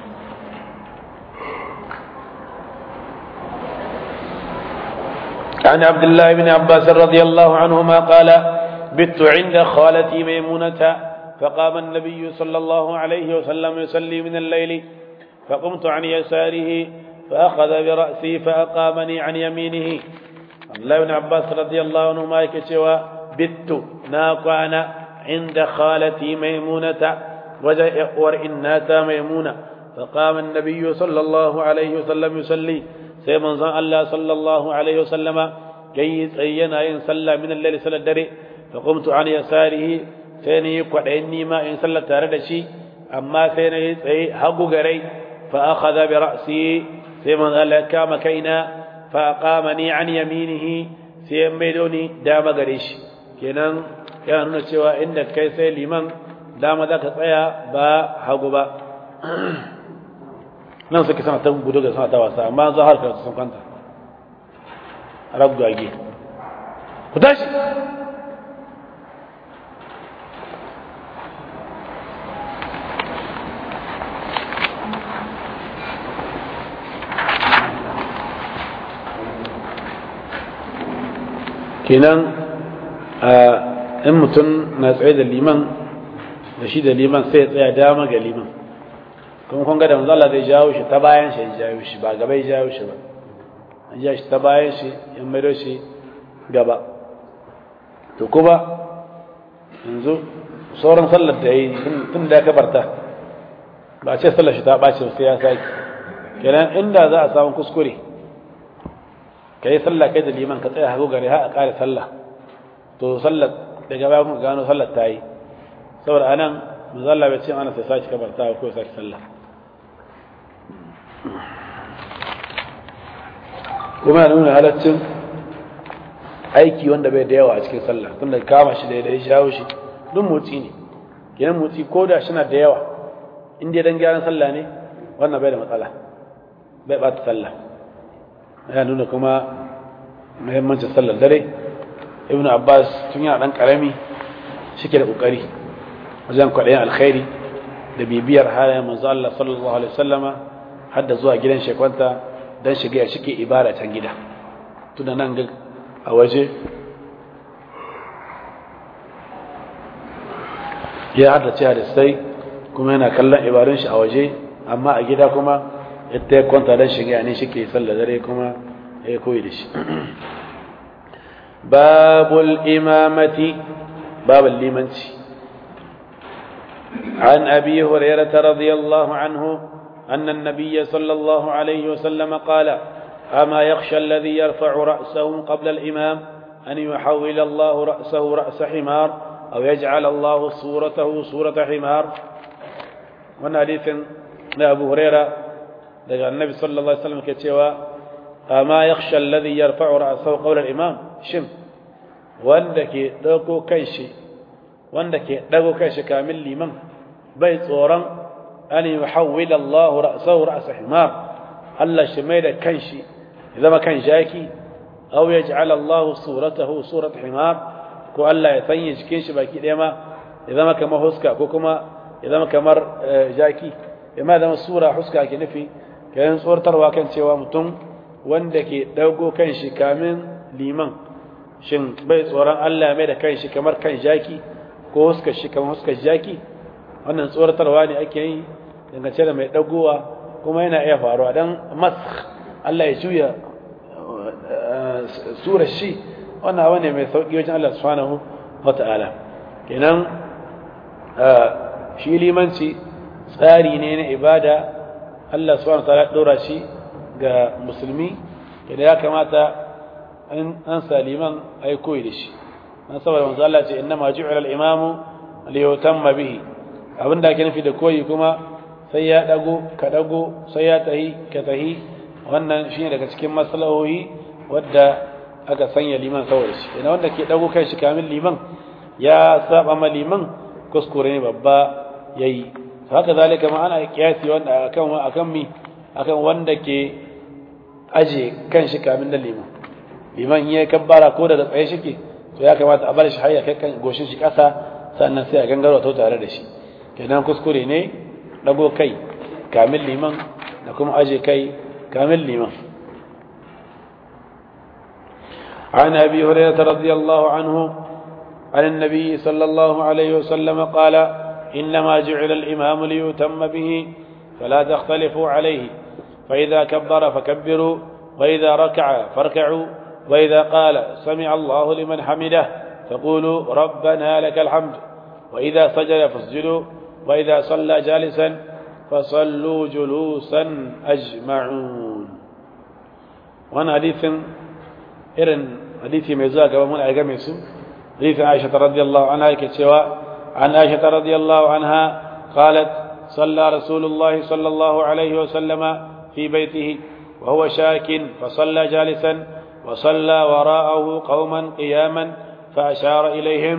عن عبد الله بن عباس رضي الله عنهما قال بت عند خالتي ميمونة فقام النبي صلى الله عليه وسلم يصلي من الليل فقمت عن يساره فأخذ برأسي فأقامني عن يمينه عبد الله بن عباس رضي الله عنهما يكشوا بت ناقعنا عند خالتي ميمونة وجاء ورئناتا ميمونة فقام النبي صلى الله عليه وسلم يصلي سيمن زان الله صلى الله عليه وسلم جيد أينا إن صلى من الليل صلى الدري فقمت عن يساره سيني قدعني ما إن صلى تاردشي أما سيني سي حقو غري فأخذ برأسي سيمن الله كام كينا فأقامني عن يمينه سيميدوني دام غريش كنان ya nuna cewa inda kai sai liman dama za ka tsaya ba hagu ba nan suke sana ta gudu ga sana ta wasa amma za har karatu sun kwanta ragwage ku tashi kenan in mutum na tsaye da liman da shi da liman sai ya tsaya dama ga liman kuma kun ga da manzo Allah zai jawo shi ta bayan shi ya jawo shi ba gaba ya jawo shi ba an ja shi ta bayan shi ya maido shi gaba to kuma yanzu sauran sallar da yi tun da ya kabarta ba a ce sallar shi ta ɓace sai ya sake kenan inda za a samu kuskure ka yi sallah kai da liman ka tsaya hagu gare ha a ƙare sallah to sallar daga baya kuma gano sallar ta yi saboda anan manzo Allah bai ce ana sai saki kabarta ko saki sallah kuma yana nuna halaccin aiki wanda bai da yawa a cikin sallah tunda kama shi da ya shawo shi duk motsi ne kenan motsi ko da shi na da yawa in dai dan gyaran sallah ne wannan bai da matsala bai bata sallah yana nuna kuma muhimmancin sallar dare ibnu abbas tun yana dan karami shike da kokari wajen kwaɗayin alkhairi da bibiyar halayen manzo Allah sallallahu alaihi wasallama har da zuwa gidan shekwanta dan shiga ya shike ibada can gida tunda nan ga a waje ya hada cewa da sai kuma yana kallon ibadun shi a waje amma a gida kuma yadda ya kwanta dan shiga ne shike sallar dare kuma ya koyi da shi babul imamati babul limanci عن أبي هريرة رضي الله عنه أن النبي صلى الله عليه وسلم قال أما يخشى الذي يرفع رأسه قبل الإمام أن يحول الله رأسه رأس حمار أو يجعل الله صورته صورة حمار وانا حديث أبو هريرة لقى النبي صلى الله عليه وسلم كتوى أما يخشى الذي يرفع رأسه قبل الإمام شم وانك دوكو كيشي wanda ke dago kai shi kamil liman bai tsoron an yuhawwil Allah ra'sahu ra's himar Allah shi mai da kanshi ya zama kan jaki aw yaj'al Allah suratahu surat himar ko Allah ya sanya jikin shi baki daya ma ya zama kamar huska ko kuma ya zama kamar jaki ya ma zama sura huska ke nufi kayan tsortarwa kan cewa mutum wanda ke dago kan shi kamin liman shin bai tsoron Allah mai da kan shi kamar kan jaki ko huskar shi kamar huskar jaki wannan tsoratarwa ne ake yi dangance da mai dagowa kuma yana iya faruwa dan mas Allah ya juya surar shi wannan abu ne mai sauki wajen Allah subhanahu wata'ala kenan shi limanci tsari ne na ibada Allah subhanahu wata'ala dora shi ga musulmi kenan ya kamata an saliman ai koyi da shi an saboda manzo Allah ce inna ma ju'ila al-imamu li yutamma bihi abinda ake nufi da koyi kuma sai ya dago ka dago sai ya tahi ka tahi wannan shine daga cikin maslahohi wadda aka sanya liman saboda shi ina wanda ke dago kai shi kamin liman ya saba ma liman kuskure ne babba yayi haka zalika ma ana kiyasi wanda akan akan mi akan wanda ke aje kan shi kamin da liman liman ya kabbara ko da tsaye shike to ya kamata a bar shi hayya kai kan goshin shi kasa sannan sai a gangaro to tare da shi kenan kuskure ne dago kai kamin liman da kuma aje kai kamin liman عن أبي هريرة رضي الله عنه عن النبي صلى الله عليه وسلم قال إنما جعل الإمام ليتم به فلا تختلفوا عليه فإذا كبر فكبروا وإذا ركع فاركعوا وإذا قال سمع الله لمن حمده فقولوا ربنا لك الحمد وإذا سجد فاسجدوا وإذا صلى جالسا فصلوا جلوسا أجمعون وانا حديث إرن حديث ميزاك ومن أجمع حديث عائشة رضي الله عنها كتوى عن عائشة رضي الله عنها قالت صلى رسول الله صلى الله عليه وسلم في بيته وهو شاك فصلى جالسا وصلى وراءه قوما قياما فأشار إليهم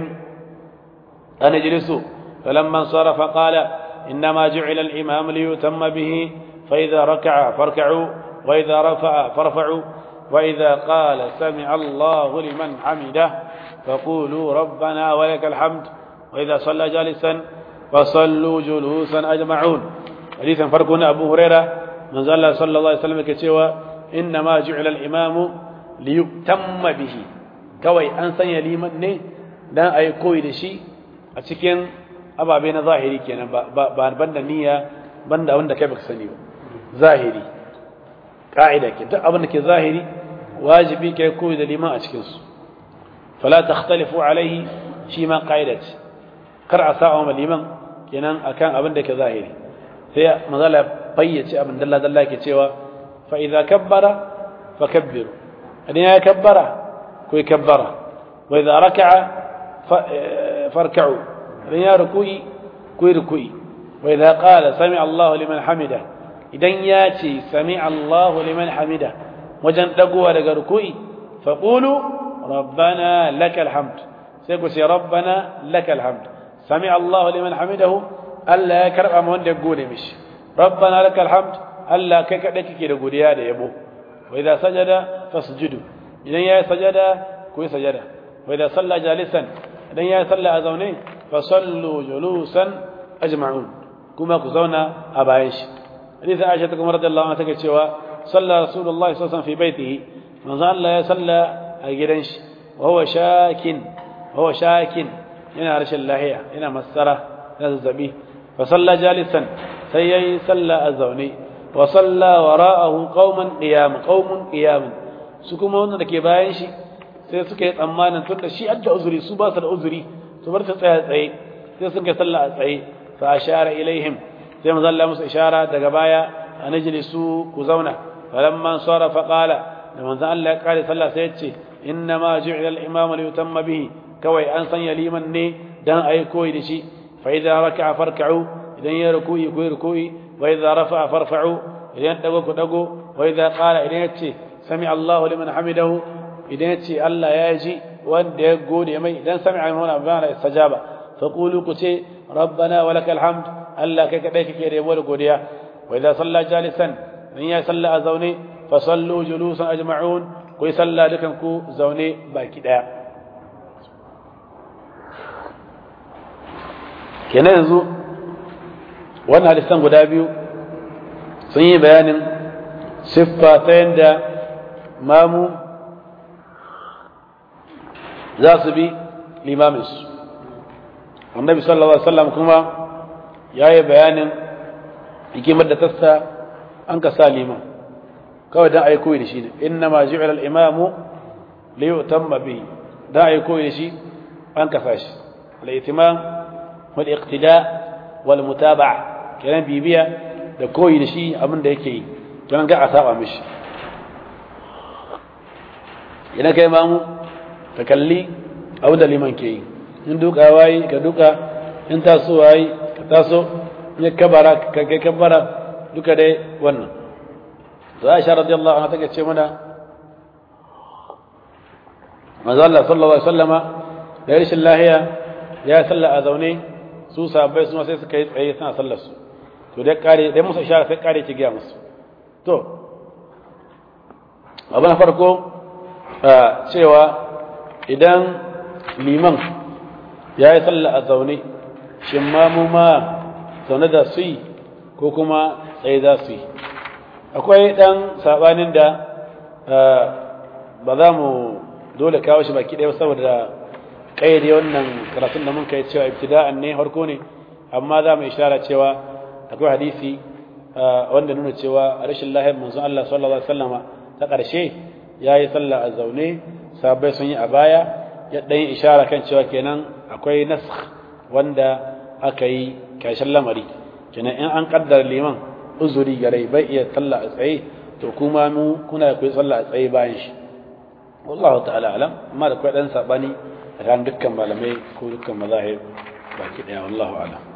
أن اجلسوا فلما انصرف قال إنما جعل الإمام ليتم به فإذا ركع فاركعوا وإذا رفع فارفعوا وإذا قال سمع الله لمن حمده فقولوا ربنا ولك الحمد وإذا صلى جالسا فصلوا جلوسا أجمعون حديثا فرقنا أبو هريرة من زال صلى الله عليه وسلم كتوى إنما جعل الإمام ليتم به كوي أنسان يليمن ne dan ayi koyi da shi a cikin ababe na zahiri kenan ba banda niyya banda abin da kai baka sani ba zahiri ka'ida ke duk abin da ke zahiri wajibi kai koyi da liman a cikin su fala takhtalifu alaihi shi ma ka'ida ce kar a sa'a ma liman kenan akan abin da ke zahiri sai manzala fayyace abin dalla dalla ke cewa fa idza kabbara fakabbiru idan ya kabbara ku kabbara wa idza raka'a farka'u idan ya ruku'i ku ruku'i wa idza qala sami Allahu liman hamida idan ya ce sami Allahu liman hamida wajen dagowa daga ruku'i faqulu rabbana lakal hamd sai ku ce rabbana lakal hamd sami Allahu liman hamidahu Allah ya karba mu wanda ya gode mishi rabbana lakal hamd Allah kai kada kike da godiya da yabo wa idza sajada fasjudu idan ya sajada ku yi sajada wa idza salla jalisan idan ya salla a zaune fa sallu julusan ajma'un kuma ku zauna a bayan shi hadisi Aisha ta kuma radiyallahu anha take cewa salla rasulullahi sallallahu alaihi wasallam fi baitihi manzo Allah ya salla a gidan shi wa huwa shakin wa huwa shakin yana rashin lahiya yana masara yana zazzabi fa salla jalisan sai yayi salla a zaune wa salla wara'ahu qauman qiyam qaumun qiyam su kuma wanda ke bayan shi sai suka yi tsammanin tunda shi adda uzuri su ba su da uzuri su bar ta tsaya tsaye sai suka salla a tsaye fa ashara ilaihim sai manzo Allah musu ishara daga baya an su ku zauna falamma sarafa qala da manzo Allah ya kare sallah sai ya ce inna ma ju'ila al-imam li yutamma bihi kawai an sanya liman ne dan ayi koyi da shi fa idza raka'a farka'u idan ya ruku'i ku ruku'i wa idza rafa'a farfa'u idan dago ku dago wa idza qala idan ya ce sami Allahu liman hamidahu idan ya ce Allah ya ji wanda ya gode mai idan sami'a min abana istajaba fa qulu ku ce rabbana wa lakal hamd Allah kai kadai kake da yabo da godiya wa idza salla jalisan in ya salla a zaune fa sallu julusan ajma'un ku yi salla dukan ku zaune baki daya kenan yanzu wannan hadisan guda biyu sun yi bayanin siffa ta yadda mamu za su bi limaminsu annabi sallallahu alaihi wasallam kuma ya yi bayanin hikimar da tassa an ka sa liman kawai don a yi koyi da shi ne inna ma ji'ala al-imamu li yutamma bihi don a yi koyi da shi an ka sa shi al-ihtimam wal iqtida wal mutaba'a kenan bibiya da koyi da shi abin da yake yi don ga a saba mishi ina kai mamu ka kalli abin da liman ke yi in duka wayi ka duka in taso wayi ka taso in ya kabara ka kai kabara duka dai wannan to Aisha radiyallahu anha take ce mana manzo Allah sallallahu alaihi wasallama da rashin lahiya ya salla a zaune su sahabbai su sai suka yi tsaye suna sallar su to dai kare dai musu ishara sai kare ki ga musu to abu na farko cewa idan liman ya yi sallah a zaune shin ma mu ma zaune da su yi ko kuma tsaye za su yi akwai ɗan saɓanin da ba za mu dole kawo shi baki ɗaya saboda ƙayyade wannan karatun da mun kai cewa ibtida'an ne harko ne amma za mu ishara cewa akwai hadisi wanda nuna cewa rashin lahiyar manzon Allah sallallahu alaihi wasallama ta ƙarshe ya yi sallah a zaune sabai sun yi a baya ya ɗan ishara kan cewa kenan akwai nask wanda aka yi ƙarshen lamari kenan in an ƙaddar liman uzuri gare bai iya sallah a tsaye to kuma mu kuna kuyi sallah a tsaye bayan shi wallahu ta'ala alam amma da kwai ɗan saɓani a kan dukkan malamai ko dukkan mazahib baki ɗaya wallahu alam